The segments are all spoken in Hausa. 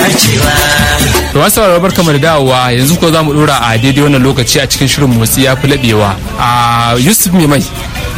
To masu sauraro barka mu da dawowa yanzu ko za mu dora a daidai wannan lokaci a cikin shirin motsi ya fi laɓewa. A Yusuf mai mai.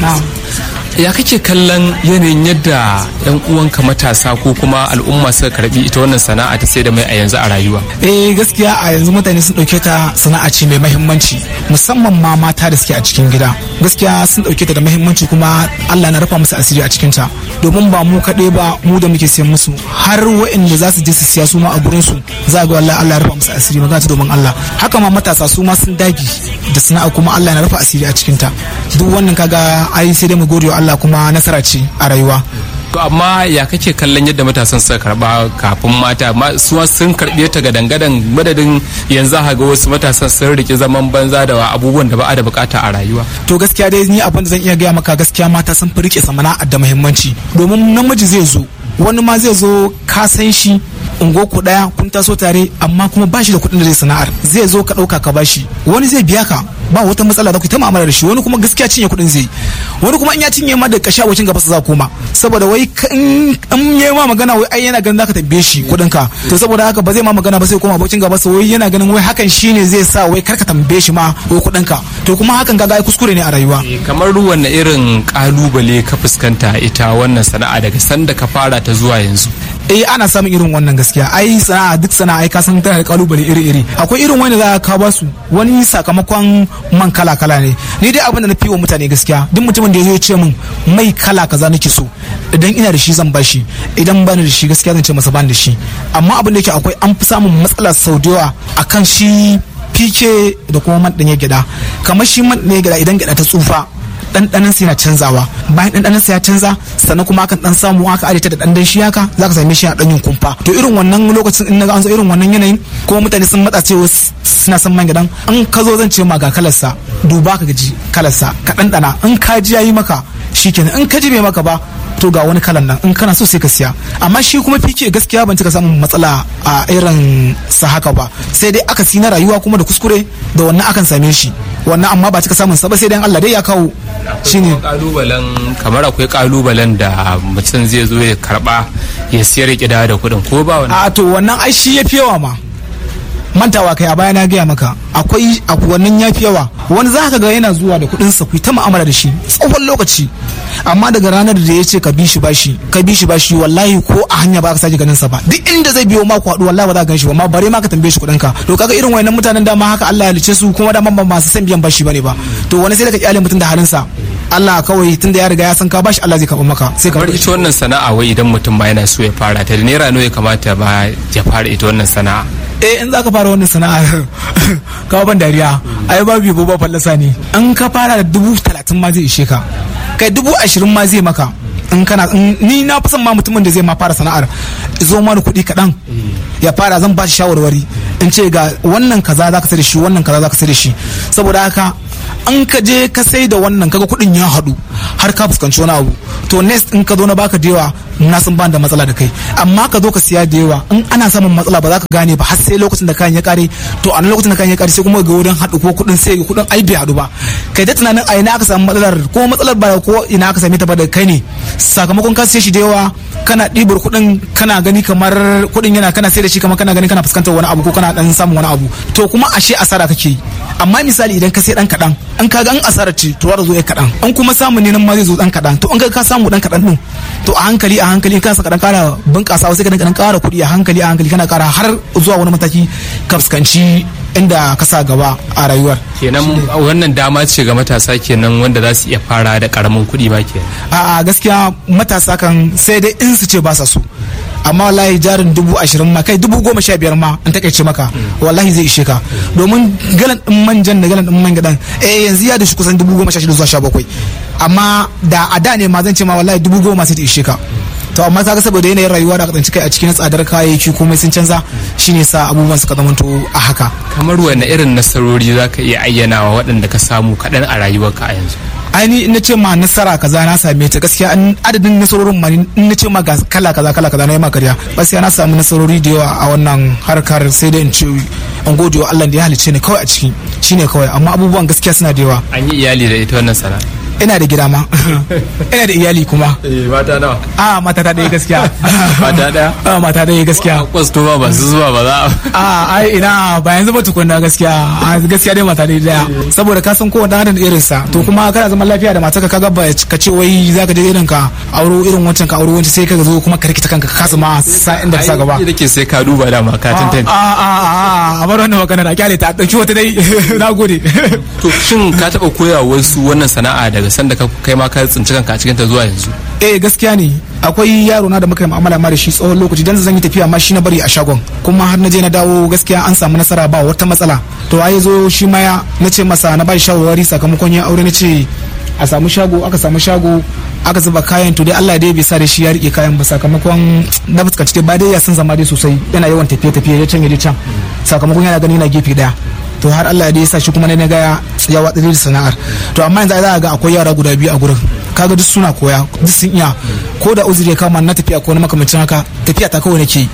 Ya kake kallon yanayin yadda 'yan uwanka matasa ko kuma al'umma suka karbi ita wannan sana'a ta sai da mai a yanzu a rayuwa? eh gaskiya a yanzu mutane sun dauke ta sana'a ce mai mahimmanci musamman ma mata da suke a cikin gida gaskiya sun dauke ta da mahimmanci kuma Allah na rufa musu asiri a cikin ta domin ba mu kaɗai ba mu da muke siyan musu har waɗanda za su je su siya su ma a gurin su za ga wallahi Allah ya rufa musu asiri magana ta domin Allah haka ma matasa su ma sun dagi da sana'a kuma Allah na rufa asiri a cikin ta duk wannan kaga ai sai dai mu gode wa Allah kuma nasara ce a rayuwa To amma ya kake kallon yadda matasan suka karba kafin mata su sun karbe ta ga dangadan madadin yanzu ga wasu matasan sun rike zaman banza da abubuwan da ba a da bukata a rayuwa. to gaskiya dai ni abin da zan iya gaya maka gaskiya mata sun fi rike samana da muhimmanci domin namiji zai zo wani ma zai zo ka san shi ungo ku daya kun taso tare amma kuma ba shi da kuɗin da zai sana'ar zai zo ka ɗauka ka bashi wani zai biya ka ba wata matsala da ku ta mu'amala da shi wani kuma gaskiya cinye kuɗin zai wani kuma in ya cinye ma da kashi a gaba sa za koma saboda wai in yi ma magana wai ai yana ganin zaka tabbe shi kuɗin ka to saboda haka ba zai ma magana ba sai koma abokin gaba sa wai yana ganin wai hakan shine zai sa wai karka tambaye shi ma wai kuɗin ka to kuma hakan kaga ai kuskure ne a rayuwa kamar ruwan na irin kalubale ka fuskanta ita wannan sana'a daga sanda ka fara ta zuwa yanzu eh ana samun irin wannan gaskiya ai sana'a duk sana'a ai ka san tana da kalubale iri-iri akwai irin wani da za ka ba su wani sakamakon man kala-kala ne ni dai abin da na fi wa mutane gaskiya duk mutumin da ya zo ya ce min mai kala kaza nake so idan ina da shi zan bashi idan bani da shi gaskiya zan ce masa bani da shi amma abin da yake akwai an fi samun matsala sau da yawa akan shi fike da kuma man ɗanye gyaɗa kamar shi man ɗanye gyaɗa idan gyaɗa ta tsufa ɗanɗanon sa yana canzawa bayan ɗanɗanon sa ya canza sannan kuma akan ɗan samu aka adita da ɗan shi haka za ka same shi a ɗan yin kumfa to irin wannan lokacin in naga an zo irin wannan yanayin kuma mutane sun matsa cewa suna son man gidan in ka zo zan ce ma ga kalarsa duba ka gaji kalarsa ka ɗanɗana in ka ji yayi maka shikenan in ka ji bai maka ba to ga wani kalan nan in kana so sai ka siya amma shi kuma fike gaskiya ban cika samun matsala a irin sa haka ba sai dai aka na rayuwa kuma da kuskure da wannan akan same shi wannan amma ba cika samun sa ba sai dai Allah dai ya kawo shine kalubalen kamar akwai kalubalen da mutum zai zo ya karba ya siyar ya da kuɗin ko ba wani a to wannan ai shi yafi yawa ma mantawa kai a baya na gaya maka akwai wannan ya fi yawa wani za ka ga yana zuwa da kuɗin sa ta mu'amala da shi tsawon lokaci amma daga ranar da ya ce ka bi shi bashi ka bi shi bashi wallahi ko a hanya ba ka sake ganin sa ba duk inda zai biyo ma ku haɗu wallahi ba za ka gan shi ba ma bare ma ka tambaye shi kuɗin ka to kaga irin wayannan mutanen dama haka Allah ya lice su kuma dama ba masu san biyan bashi bane ba to wani sai da ka kyale mutum da halin sa Allah kawai tun da ya riga ya san ka bashi Allah zai karɓa maka sai ka kamar ita wannan sana'a wai idan mutum ba yana so ya fara ta da naira nawa ya kamata ba ya fara ita wannan sana'a eh in za ka fara wannan sana'ar kawo ban dariya ai babu yabo ba fallasa ne in ka fara da dubu talatin ma zai ishe ka kai dubu ashirin ma zai maka in kana ni na fi son ma mutumin da zai ma fara sana'ar zo mana kuɗi kaɗan ya fara zan ba shi shawarwari in ce ga wannan kaza za ka sai da shi wannan kaza za ka sai da shi saboda haka an ka je ka sai da wannan kaga kuɗin ya haɗu har ka fuskanci wani abu to next in ka zo na baka da yawa na san ban da matsala da kai amma ka zo ka siya da yawa in ana samun matsala ba za ka gane ba har sai lokacin da kayan ya kare to a lokacin da kayan ya kare sai kuma ga wurin haɗu ko kuɗin sai kuɗin ai bai haɗu ba kai da tunanin a ina aka samu matsalar ko matsalar ba ko ina aka same ta ba da kai ne sakamakon ka siya shi da yawa kana ɗibar kuɗin kana gani kamar kuɗin yana kana sai da shi kamar kana gani kana fuskantar wani abu ko kana dan samun wani abu to kuma ashe asara kake yi amma misali idan ka sai dan kaɗan an ka ga an asara ce to zo ya kaɗan an kuma samu ne nan ma zai zo dan kaɗan to an ka samu dan kaɗan din to a hankali a hankali ka saka dan ƙara bunƙasa sai ka dan ƙara kuɗi a hankali a hankali kana ƙara har zuwa wani mataki ka fuskanci inda ka sa gaba a rayuwar kenan wannan dama ce ga matasa kenan wanda za su iya fara da karamin kuɗi ba ke a gaskiya matasa kan sai dai in su ce ba sa so amma wallahi jarin dubu ashirin ma kai dubu goma sha biyar ma an takaice maka wallahi zai ishe ka domin galan din manjan da galan din man gadan eh yanzu ya da shi kusan dubu goma sha shida zuwa sha bakwai amma da a da ne ma zan ce ma wallahi dubu goma sai ta ishe ka to amma kaga saboda yanayin rayuwa da tsanci kai a cikin tsadar kayayyaki komai sun canza shine sa abubuwan suka zamanto a haka kamar wanne irin nasarori zaka iya ayyanawa waɗanda ka samu kaɗan a rayuwarka a yanzu aini in na ce ma nasara kaza na same ta gaskiya adadin nasarorin ma in na ce ma ga kala kaza kala kaza na yi makariya gaskiya na samu nasarori da yawa a wannan harkar sai da in ce an gode wa Allah da ya halicce ni kawai a ciki shine kawai amma abubuwan gaskiya suna da yawa an yi iyali da ita wannan sana'a ina da gida ma ina da iyali kuma mata nawa a mata ta ɗaya gaskiya mata ɗaya a mata ɗaya gaskiya kwasto ba ba su zuwa ba za a ai ina ba yanzu ba tukunna gaskiya a gaskiya dai mata ɗaya daya saboda ka san kowanne adam da irin sa to kuma kana zaman lafiya da matarka kaga ba ka ce wai zaka je irin ka auro irin wancan ka auro wancan sai ka zo kuma ka rikita kanka ka kasa ma sa inda ka sa gaba da ke sai ka duba da ma ka tantance a a a a bar wannan magana da kyale ta dauki wata dai na gode to shin ka taba koya wasu wannan sana'a daga sanda ka kai ma ka tsinci kanka a cikin ta zuwa yanzu eh gaskiya ne akwai yaro na da muka yi mu'amala ma da shi tsawon lokaci dan zan yi tafiya ma shi na bari a shagon kuma har na je na dawo gaskiya an samu nasara ba wata matsala to ai zo shi ma ya na ce masa na ba shi shawarwari sakamakon ya aure na ce a samu shago aka samu shago aka zuba kayan to dai Allah dai bai sa da shi ya rike kayan ba sakamakon na fuskanci dai ba dai ya san zama dai sosai yana yawan tafiye tafiye ya can ya can sakamakon yana gani na gefe daya to har Allah dai ya sa shi kuma na ga ya watsa da sana'ar to amma yanzu za ga akwai yara guda biyu a gurin kaga duk suna koya duk sun iya ko da uzuri ya kama na tafiya ko na makamancin haka tafiya ta kawai nake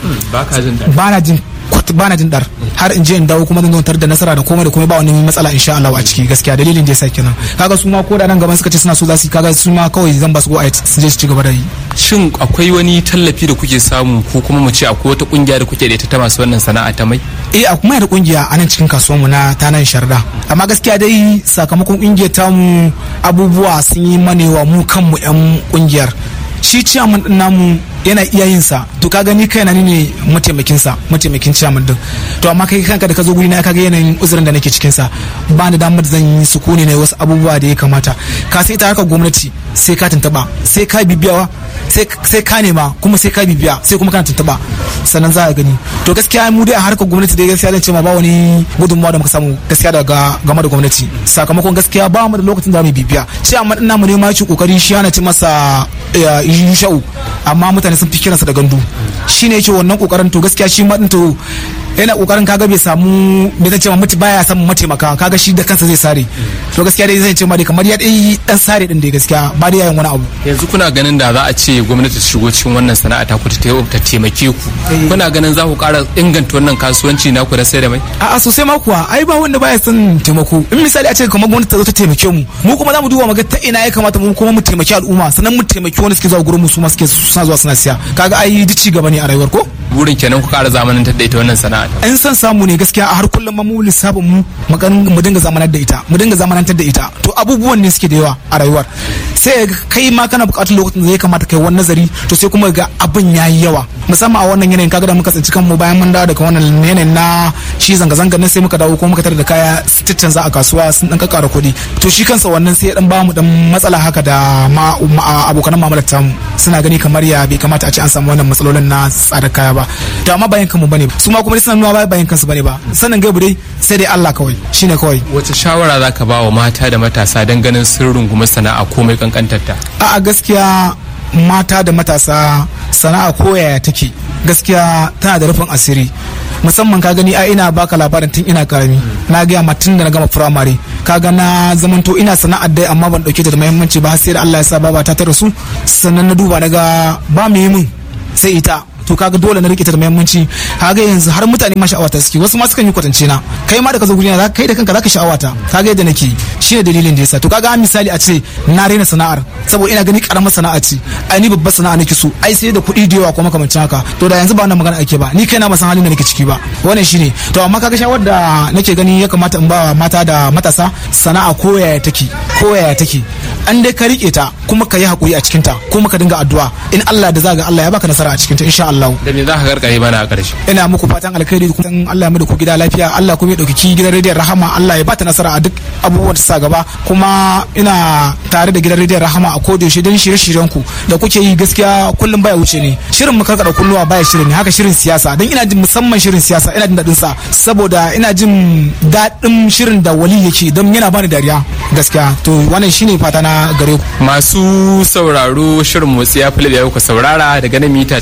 ba na jin ba na jin dar har in je in dawo kuma zan tar da nasara da komai da komai ba wani matsala insha Allah a ciki gaskiya dalilin da yasa kenan kaga su ma ko da nan gaban suka ce suna so za su kaga su ma kawai zan ba su go a su je su ci gaba da yi shin akwai wani tallafi da kuke samu ko kuma mu ce akwai wata kungiya da kuke da ita ta masu wannan sana'a ta mai eh a kuma da kungiya a nan cikin kasuwar mu na ta nan sharda amma gaskiya dai sakamakon kungiyar ta mu abubuwa sun yi manewa mu kanmu yan kungiyar shi ciyaman din namu yana iya yin sa to ka gani kaina ni ne mataimakin sa mataimakin ciyaman din to amma kai kanka da ka zo guri na kaga yanayin uzurin da nake cikin sa ba ni damar zan yi sukuni ne wasu abubuwa da ya kamata ka sai ta harkar gwamnati sai ka tuntaba sai ka bibiyawa sai ka nema kuma sai ka bibiya sai kuma kana tuntaba sannan za a gani to gaskiya mu dai a harkar gwamnati dai gaskiya zan ce ma ba wani gudunmawa da muka samu gaskiya daga game da gwamnati sakamakon gaskiya ba mu da lokacin da mu bibiya ciyaman din namu ne ma ci kokari shi ana ci masa yusha'u amma mutane sun fi kiransa da gandu shi ne yake wannan kokarin to gaskiya shi ma to yana kokarin kaga bai samu bai zan ce ma mutu baya samun mataimaka kaga shi da kansa zai sare to gaskiya dai zai ce ma dai kamar ya dai dan sare din dai gaskiya ba dai yayin wani abu yanzu kuna ganin da za a ce gwamnati ta shigo cikin wannan sana'a ta ku ta taimake ku kuna ganin za ku ƙara inganta wannan kasuwanci na ku da sai da mai a'a sosai ma kuwa ai ba wanda baya son taimako in misali a ce kamar gwamnati ta zo ta taimake mu mu kuma za mu duba mu ga ta ina ya kamata mu kuma mu taimaki al'umma sannan mu taimaki wanda suke zuwa gurin mu su ma suke suna zuwa suna siya kaga ai duk ci gaba ne a rayuwar ko burin kenan ku ƙara zamanantar da ita wannan sana'a in san samu ne gaskiya a har kullum mu lissafin mu mu dinga zamanar da ita mu dinga zamanantar da ita to abubuwan ne suke da yawa a rayuwar sai kai ma kana buƙatar lokacin da ya kamata kai wani nazari to sai kuma ga abin yayi yawa musamman a wannan yanayin kaga da muka tsinci kanmu bayan mun dawo daga wannan yanayin na shi zanga zanga nan sai muka dawo kuma muka tare da kaya titin za a kasuwa sun dan kakkara kuɗi to shi kansa wannan sai ya dan bamu dan matsala haka da ma abokan mamalar tamu suna gani kamar ya bai kamata a ce an samu wannan matsalolin na tsadar kaya ba to amma bayan kanmu bane su ma kuma suna nuna bayan kansu bane ba sanin gaibu dai sai dai Allah kawai shine kawai wace shawara zaka ba wa mata da matasa dan ganin sun rungumi sana'a komai kankantar ta a gaskiya mata da matasa sana'a koyaya take gaskiya tana da rufin asiri musamman ka gani ai ina baka labarin tun ina karami na gaya ma tun da na gama firamare kaga na zamanto ina sana'ar dai amma ban dauke ta da muhimmanci ba sai da Allah ya sa baba ta ta rasu sannan na duba na ga ba mu yi min sai ita to kaga dole na rike ta da muhimmanci kaga yanzu har mutane ma sha'awata suke wasu ma sukan yi kwatance na kai ma da ka zo guri na kai da kanka zaka sha'awata kaga yadda nake shine dalilin da yasa to kaga misali a ce na rena sana'ar saboda ina gani karamar sana'a ce ai ni babbar sana'a nake so ai sai da kuɗi da yawa ko makamancin haka to da yanzu ba wannan magana ake ba ni kaina ba san halin da nake ciki ba wannan shine to amma kaga shawar da nake gani ya kamata in ba mata da matasa sana'a ko yaya take ko yaya take an dai ka rike ta kuma ka yi hakuri a cikin ta kuma ka dinga addu'a in Allah da zaga Allah ya baka nasara a cikin ta insha Allah da me za ka karkare mana a ƙarshe ina muku fatan alkhairi kuma Allah ya mai da ku gida lafiya Allah kuma ya dauki gidan rediyon rahama Allah ya bata nasara a duk abubuwan da sa gaba kuma ina tare da gidan rediyon rahama a koda yaushe don shirye-shiryen ku da kuke yi gaskiya kullum baya wuce ne shirin mu karkada kulluwa baya shirin ne haka shirin siyasa don ina jin musamman shirin siyasa ina jin daɗin sa saboda ina jin daɗin shirin da wali yake don yana bani dariya gaskiya to wannan shine fata na gare ku masu sauraro shirin motsi ya fi da ku saurara daga nan mita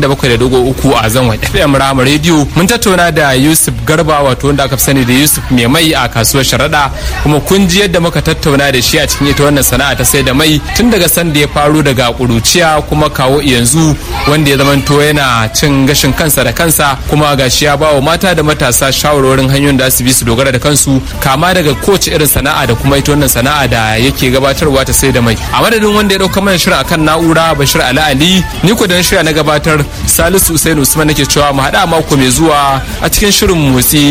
97.3 a zangon FM Rama Radio mun tattauna da Yusuf Garba wato wanda aka fi sani da Yusuf mai mai a kasuwar Sharaɗa kuma kun ji yadda muka tattauna da shi a cikin ita wannan sana'a ta sai da mai tun daga sanda ya faru daga kuruciya kuma kawo yanzu wanda ya zamanto yana cin gashin kansa da kansa kuma gashi ya bawa mata da matasa shawarwarin hanyoyin da su bi su dogara da kansu kama daga kowace irin sana'a da kuma ita wannan sana'a da yake gabatarwa ba ta sai da mai a madadin wanda ya dauka mana shirin akan na'ura bashir ali ali ni ko da shirya na gabatar salisu usain usman nake cewa mu haɗa mako mai zuwa a cikin shirin motsi